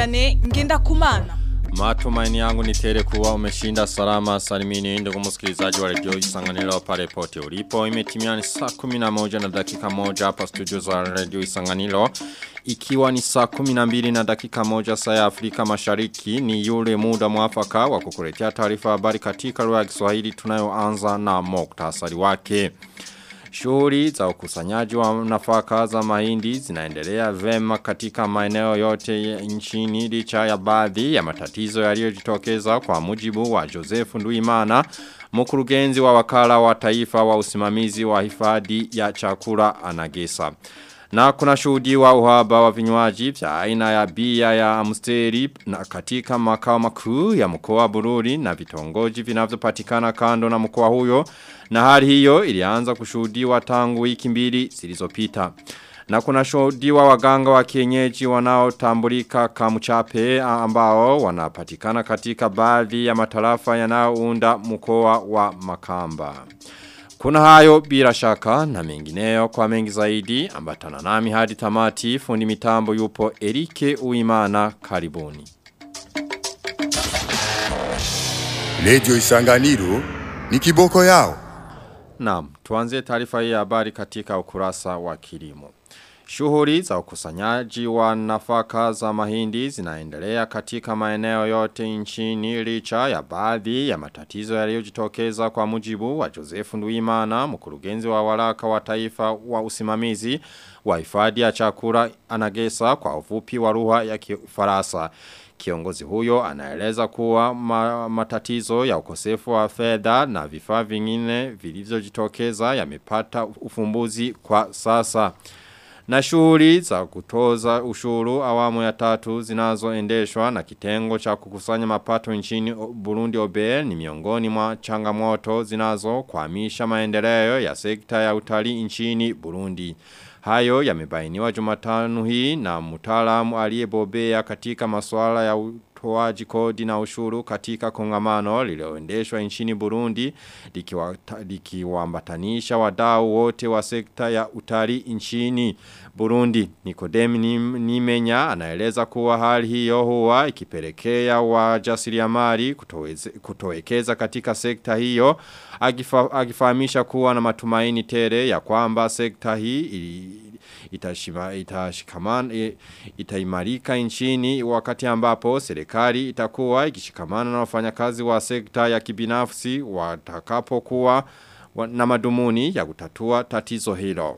Vianney Ngendakumana. Matumaini yangu ni tele kuwa umeshinda salama salimini ndugu msikilizaji wa redio Isanganiro pale pote ulipo. Imetimia ni saa 11 na dakika moja hapa studio za redio Isanganiro. Ikiwa ni saa 12 na dakika moja saa ya Afrika Mashariki ni yule muda mwafaka wa kukuletea taarifa habari katika lugha ya Kiswahili tunayoanza na muktasari wake. Shughuli za ukusanyaji wa nafaka za mahindi zinaendelea vema katika maeneo yote nchini licha ya baadhi ya matatizo yaliyojitokeza kwa mujibu wa Joseph Nduimana mkurugenzi wa wakala wa taifa wa usimamizi wa hifadhi ya chakula anagesa. Na kuna shuhudiwa uhaba wa vinywaji vya aina ya bia ya amsteri na katika makao makuu ya mkoa wa Bururi na vitongoji vinavyopatikana kando na mkoa huyo na hali hiyo ilianza kushuhudiwa tangu wiki mbili zilizopita. Na kuna shuhudiwa waganga wa kienyeji wanaotambulika kamuchape ambao wanapatikana katika baadhi ya matarafa yanayounda mkoa wa Makamba. Kuna hayo bila shaka na mengineyo kwa mengi zaidi ambatana nami hadi tamati fundi mitambo yupo Erike Uimana karibuni. Lejo Isanganiro ni kiboko yao. Naam, tuanze taarifa hii ya habari katika ukurasa wa kilimo. Shughuli za ukusanyaji wa nafaka za mahindi zinaendelea katika maeneo yote nchini licha ya baadhi ya matatizo yaliyojitokeza kwa mujibu wa Joseph Nduimana, mkurugenzi wa waraka wa taifa wa usimamizi wa hifadhi ya chakula anagesa kwa ufupi wa lugha ya Kifaransa. Kiongozi huyo anaeleza kuwa ma, matatizo ya ukosefu wa fedha na vifaa vingine vilivyojitokeza yamepata ufumbuzi kwa sasa. Na shughuli za kutoza ushuru awamu ya tatu zinazoendeshwa na kitengo cha kukusanya mapato nchini Burundi OBE ni miongoni mwa changamoto zinazo kuhamisha maendeleo ya sekta ya utalii nchini Burundi. Hayo yamebainiwa Jumatano hii na mtaalamu aliyebobea katika masuala ya utoaji kodi na ushuru katika kongamano lililoendeshwa nchini Burundi likiwaambatanisha wadau wote wa sekta ya utalii nchini Burundi. Nikodem Nimenya anaeleza kuwa hali hiyo huwa ikipelekea wajasiriamali kutowekeza katika sekta hiyo agifa, agifahamisha kuwa na matumaini tele ya kwamba sekta hii itashima, itashikamana itaimarika nchini wakati ambapo serikali itakuwa ikishikamana na wafanyakazi wa sekta ya kibinafsi watakapokuwa na madumuni ya kutatua tatizo hilo.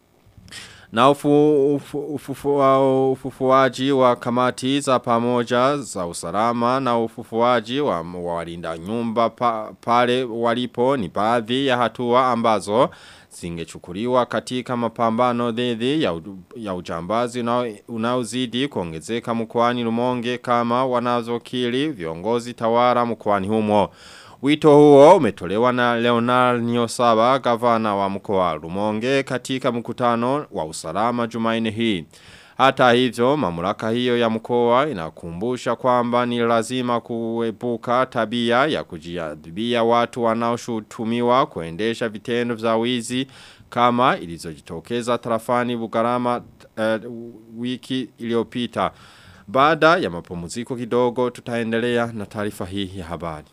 Na ufu, ufu, ufufu, ufufuaji wa kamati za pamoja za usalama na ufufuaji wa walinda nyumba pa, pale walipo ni baadhi ya hatua ambazo zingechukuliwa katika mapambano dhidi ya, ya ujambazi unaozidi kuongezeka mkoani Rumonge kama wanazokili viongozi tawara mkoani humo. Wito huo umetolewa na Leonard Nyosaba gavana wa mkoa Rumonge katika mkutano wa usalama Jumaine hii. Hata hivyo mamlaka hiyo ya mkoa inakumbusha kwamba ni lazima kuepuka tabia ya kujiadhibia watu wanaoshutumiwa kuendesha vitendo vya wizi kama ilizojitokeza tarafani Bugarama uh, wiki iliyopita. Baada ya mapumziko kidogo tutaendelea na taarifa hii ya habari.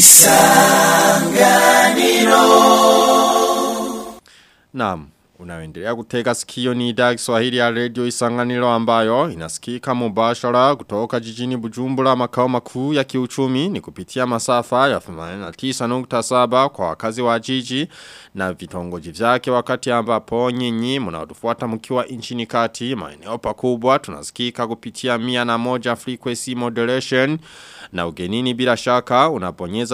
Isanganiro Naam Unaendelea kutega sikio ni idhaa Kiswahili ya Radio Isanganiro ambayo inasikika mubashara kutoka jijini Bujumbura makao makuu ya kiuchumi ni kupitia masafa ya 89.7 kwa wakazi wa jiji na vitongoji vyake wakati ambapo nyinyi mnaotufuata mkiwa nchini kati maeneo pakubwa tunasikika kupitia 101 frequency modulation na ugenini bila shaka unaponyeza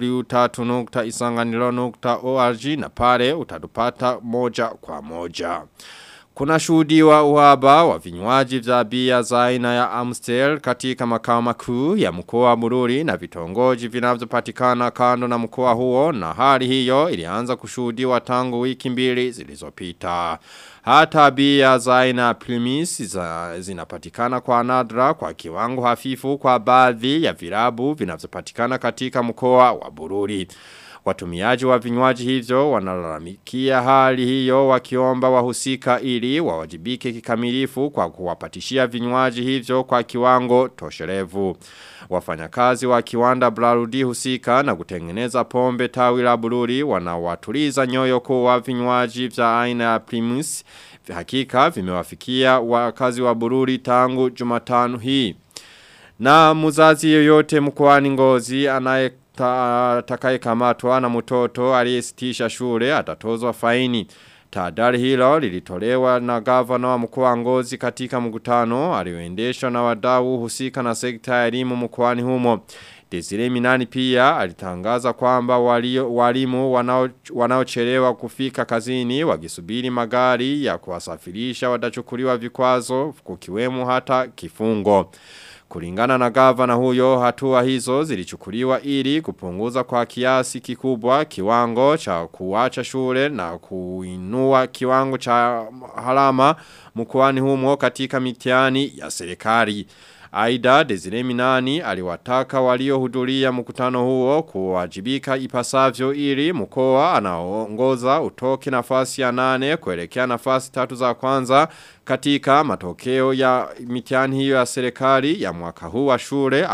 w3.isanganiro.org na pale utatupata moja kwa moja. Kuna shuhudiwa uhaba wa vinywaji vya bia za aina ya Amstel katika makao makuu ya mkoa wa Bururi na vitongoji vinavyopatikana kando na mkoa huo na hali hiyo ilianza kushuhudiwa tangu wiki mbili zilizopita. Hata bia za aina primis za, zinapatikana kwa nadra kwa kiwango hafifu kwa baadhi ya virabu vinavyopatikana katika mkoa wa Bururi. Watumiaji wa vinywaji hivyo wanalalamikia hali hiyo wakiomba wahusika ili wawajibike kikamilifu kwa kuwapatishia vinywaji hivyo kwa kiwango tosherevu. Wafanyakazi wa kiwanda Blarudi husika na kutengeneza pombe tawi la Bururi wanawatuliza nyoyo kuwa vinywaji vya aina ya Primus hakika vimewafikia wakazi wa Bururi tangu Jumatano hii. Na muzazi yoyote mkoani Ngozi anaye atakaye kamatwa na mtoto aliyesitisha shule atatozwa faini. Tahadhari hilo lilitolewa na gavana wa mkoa wa Ngozi katika mkutano alioendeshwa na wadau husika na sekta ya elimu mkoani humo. Desire Minani pia alitangaza kwamba walio, walimu wanao, wanaochelewa kufika kazini wakisubiri magari ya kuwasafirisha watachukuliwa vikwazo kukiwemo hata kifungo. Kulingana na gavana huyo hatua hizo zilichukuliwa ili kupunguza kwa kiasi kikubwa kiwango cha kuacha shule na kuinua kiwango cha halama mkoani humo katika mitihani ya serikali. Aida Desire Minani aliwataka waliohudhuria mkutano huo kuwajibika ipasavyo ili mkoa anaongoza utoke nafasi ya nane kuelekea nafasi tatu za kwanza katika matokeo ya mitihani hiyo ya serikali ya mwaka huu wa shule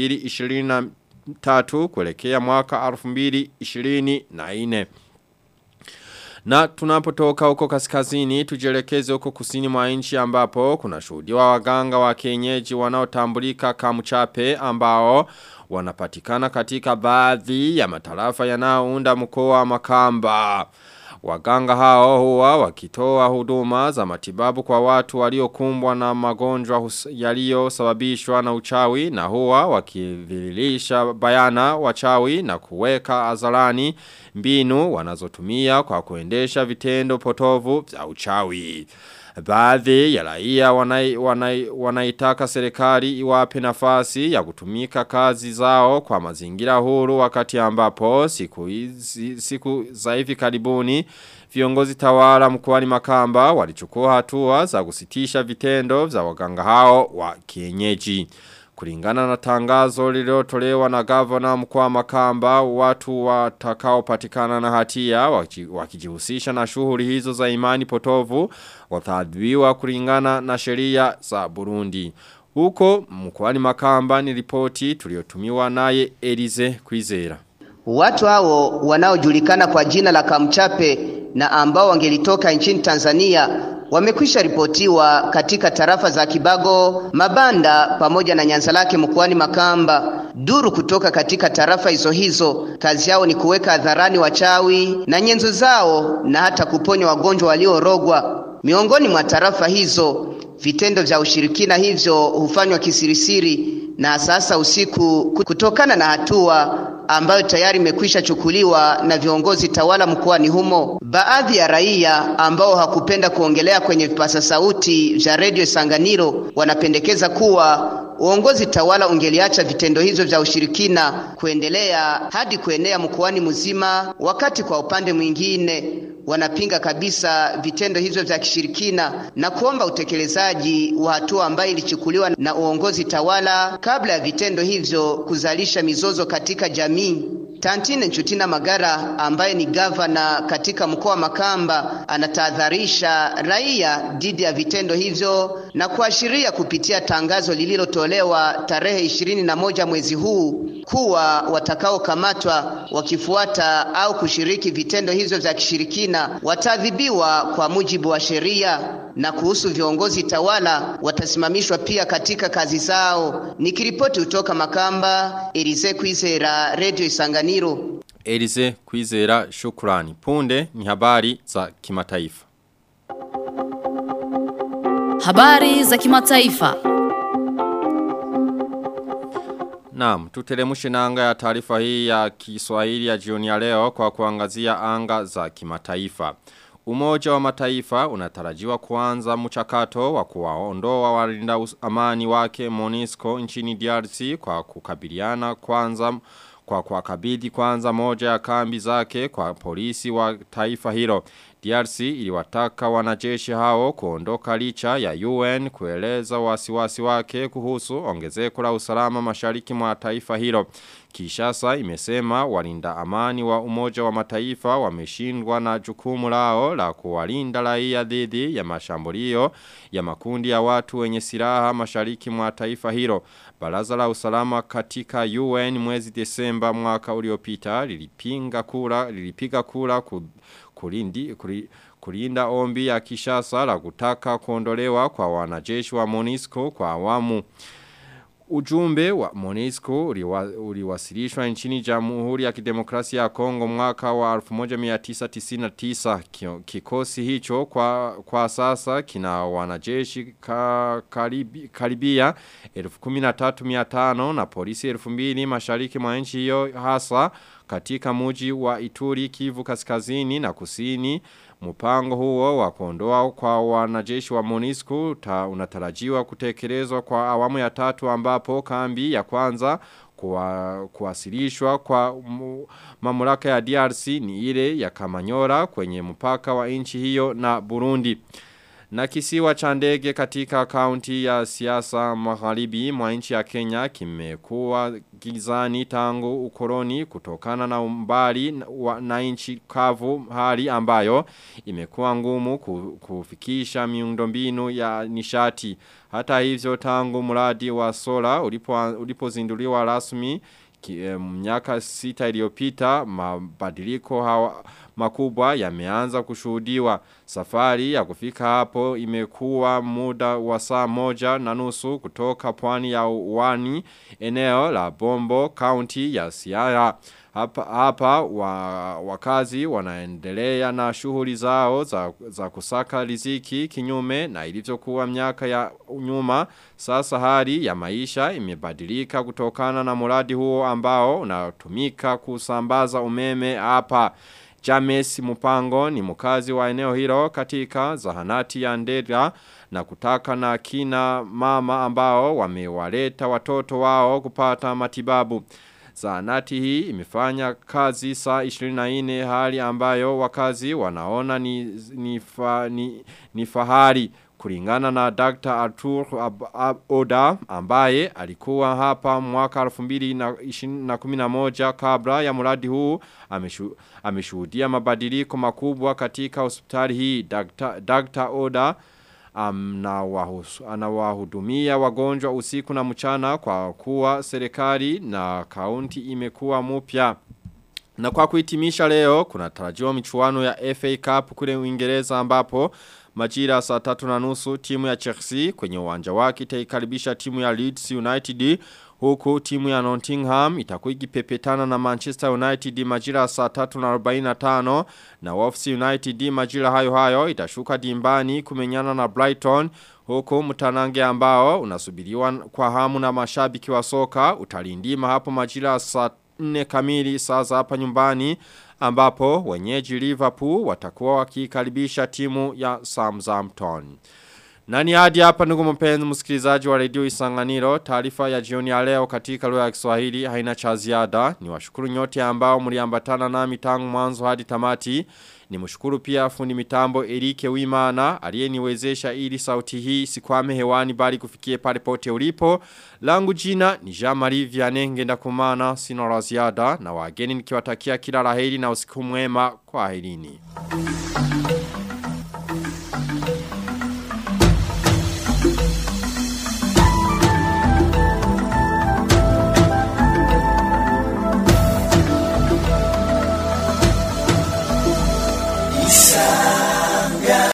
2023 kuelekea mwaka 2024. Na tunapotoka huko kaskazini tujelekeze huko kusini mwa nchi ambapo kuna shuhudiwa waganga wa kienyeji wanaotambulika kamuchape ambao wanapatikana katika baadhi ya matarafa yanayounda mkoa wa Makamba. Waganga hao huwa wakitoa huduma za matibabu kwa watu waliokumbwa na magonjwa yaliyosababishwa na uchawi na huwa wakivililisha bayana wachawi na kuweka azalani mbinu wanazotumia kwa kuendesha vitendo potovu vya uchawi. Baadhi ya raia wanai, wanai, wanaitaka serikali iwape nafasi ya kutumika kazi zao kwa mazingira huru wakati ambapo siku, hizi, siku za hivi karibuni viongozi tawala mkoani Makamba walichukua hatua za kusitisha vitendo vya waganga hao wa kienyeji. Kulingana na tangazo lililotolewa na gavana mkoa Makamba watu watakaopatikana na hatia wakijihusisha na shughuli hizo za imani potovu wataadhibiwa kulingana na sheria za Burundi. Huko mkoani Makamba ni ripoti tuliotumiwa naye Elize Kwizera. Watu hao wanaojulikana kwa jina la Kamchape na ambao wangelitoka nchini Tanzania wamekwisha ripotiwa katika tarafa za Kibago, Mabanda pamoja na Nyanzalake mkoani Makamba. Duru kutoka katika tarafa hizo hizo, kazi yao ni kuweka hadharani wachawi na nyenzo zao na hata kuponya wagonjwa waliorogwa. Miongoni mwa tarafa hizo, vitendo vya ushirikina hivyo hufanywa kisirisiri na sasa usiku kutokana na hatua ambayo tayari imekwisha chukuliwa na viongozi tawala mkoani humo. Baadhi ya raia ambao hakupenda kuongelea kwenye vipasa sauti vya redio Sanganiro wanapendekeza kuwa uongozi tawala ungeliacha vitendo hivyo vya ushirikina kuendelea hadi kuenea mkoani mzima, wakati kwa upande mwingine wanapinga kabisa vitendo hivyo vya kishirikina na kuomba utekelezaji wa hatua ambayo ilichukuliwa na uongozi tawala kabla ya vitendo hivyo kuzalisha mizozo katika jamii. Tantine Nchutina Magara ambaye ni gavana katika mkoa wa Makamba anatahadharisha raia dhidi ya vitendo hivyo na kuashiria kupitia tangazo lililotolewa tarehe ishirini na moja mwezi huu kuwa watakaokamatwa wakifuata au kushiriki vitendo hivyo vya kishirikina wataadhibiwa kwa mujibu wa sheria na kuhusu viongozi tawala watasimamishwa pia katika kazi zao. Nikiripoti kutoka Makamba, Elize Kwizera, Radio Isanganiro. Elize Kwizera, shukrani. Punde ni habari za kimataifa. Habari za kimataifa. Naam, tutelemushe nanga ya taarifa hii ya Kiswahili ya jioni ya leo kwa kuangazia anga za kimataifa. Umoja wa mataifa unatarajiwa kuanza mchakato wa kuwaondoa walinda amani wake Monisco nchini DRC kwa kukabiliana kwanza kwa kuwakabidhi kwanza moja ya kambi zake kwa polisi wa taifa hilo. DRC iliwataka wanajeshi hao kuondoka licha ya UN kueleza wasiwasi wake kuhusu ongezeko la usalama mashariki mwa taifa hilo. Kishasa imesema walinda amani wa umoja wa mataifa wameshindwa na jukumu lao la kuwalinda raia dhidi ya mashambulio ya makundi ya watu wenye silaha mashariki mwa taifa hilo. Baraza la usalama katika UN mwezi Desemba mwaka uliopita lilipinga kura lilipiga kura ku, kulindi kuri, kulinda ombi ya Kishasa la kutaka kuondolewa kwa wanajeshi wa MONUSCO kwa awamu Ujumbe wa Monisco uliwasilishwa nchini Jamhuri ya Kidemokrasia ya Kongo mwaka wa 1999 kikosi hicho kwa, kwa sasa kina wanajeshi ka, karibi, karibia 13500 na polisi 2000 mashariki mwa nchi hiyo hasa katika muji wa Ituri Kivu kaskazini na kusini Mpango huo wa kuondoa kwa wanajeshi wa MONUSCO unatarajiwa kutekelezwa kwa awamu ya tatu ambapo kambi ya kwanza kuwa, kuwasilishwa kwa mamlaka ya DRC ni ile ya Kamanyora kwenye mpaka wa nchi hiyo na Burundi. Na kisiwa cha ndege katika kaunti ya siasa magharibi mwa nchi ya Kenya kimekuwa gizani tangu ukoloni kutokana na umbali na nchi kavu hali ambayo imekuwa ngumu kufikisha miundombinu ya nishati. Hata hivyo tangu mradi wa sola ulipozinduliwa ulipo rasmi miaka sita iliyopita mabadiliko hawa makubwa yameanza kushuhudiwa. Safari ya kufika hapo imekuwa muda wa saa moja na nusu kutoka pwani ya uwani eneo la Bombo County ya Siaya. Hapa, hapa wa, wakazi wanaendelea na shughuli zao za, za kusaka riziki kinyume na ilivyokuwa miaka ya nyuma. Sasa hali ya maisha imebadilika kutokana na muradi huo ambao unatumika kusambaza umeme hapa. James Mupango ni mkazi wa eneo hilo katika zahanati ya Ndera na kutaka na kina mama ambao wamewaleta watoto wao kupata matibabu. Zahanati hii imefanya kazi saa 24 hali ambayo wakazi wanaona ni, ni, fa, ni, ni fahari. Kulingana na Dr. Arthur Ab Ab Oda ambaye alikuwa hapa mwaka 2011 kabla ya mradi huu ameshu, ameshuhudia mabadiliko makubwa katika hospitali hii Dr. Dr. Oda anawahudumia wagonjwa usiku na mchana kwa kuwa serikali na kaunti imekuwa mpya. Na kwa kuhitimisha leo kuna tarajiwa michuano ya FA Cup kule Uingereza ambapo majira saa tatu na nusu timu ya Chelsea kwenye uwanja wake itaikaribisha timu ya Leeds United huku timu ya Nottingham itakuwa ikipepetana na Manchester United majira saa 3:45 na Wolves United majira hayo hayo itashuka dimbani kumenyana na Brighton huku mtanange ambao unasubiriwa kwa hamu na mashabiki wa soka utalindima hapo majira saa 4 kamili saa za hapa nyumbani ambapo wenyeji Liverpool watakuwa wakikaribisha timu ya Southampton. Nani hadi hapa ndugu mpenzi msikilizaji wa redio Isanganiro, taarifa ya jioni ya leo katika lugha ya Kiswahili haina cha ziada. Ni washukuru nyote ambao mliambatana nami tangu mwanzo hadi tamati. Ni mshukuru pia fundi mitambo Erike Wimana aliyeniwezesha ili sauti hii sikwame hewani bali kufikie pale pote ulipo. Langu jina ni Jean-Marie Vianney ngenda kumana sina la ziada na wageni nikiwatakia kila laheri na usiku mwema kwa herini.